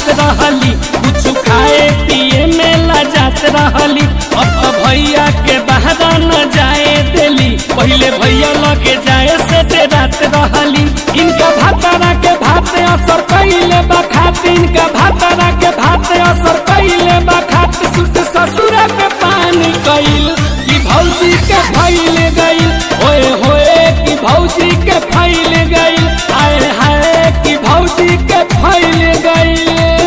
जात रहली कुछ खाए पिए में लजात रहली अब तो भैया के बहरा न जाए देली पहले भैया लगे जाए से डेरात रहली इनका भातारा के भात असर कैले बखात इनका भातारा के भात असर कैले बखात सुत ससुर के पानी कैल कि भौजी के फैल गईल ओए होए कि भौजी के फैल गईल आए हाय कि भौजी के फैल गईल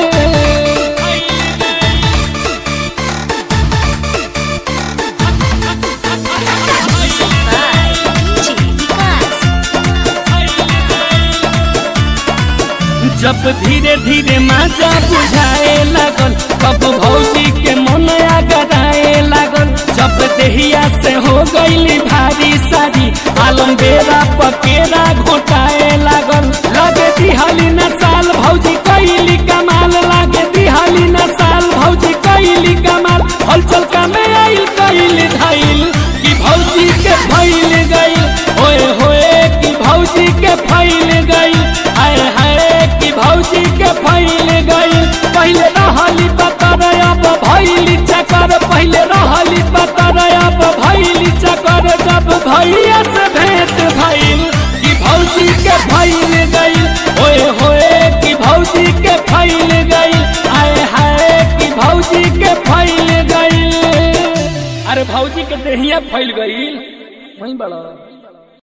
जब धीरे धीरे माजा बुझाए लागल तब भौजी के मन आगराए लागल जब देहिया से हो गईली भारी सारी आलम बेरा पकेरा घोटाए लागल लगे दिहाली न साल भौजी कैली कमाल लागे दिहाली न साल भौजी कैली कमाल हलचल का में आइल कैली धाइल कि भौजी के फैल गईल होए होए कि भौजी के फैल गईल आए हाय कि भौजी के फैल गईल पहले रहली पतर अब भैली चकर पहले रहली पतर अब भैली चकर जब भैया से भेंट भइल कि भौजी के फैल गईल होए होए कि भौजी के फैल गईल आए हाय कि भौजी के फैल गईल अरे भौजी के देहिया फैल गईल वही बड़ा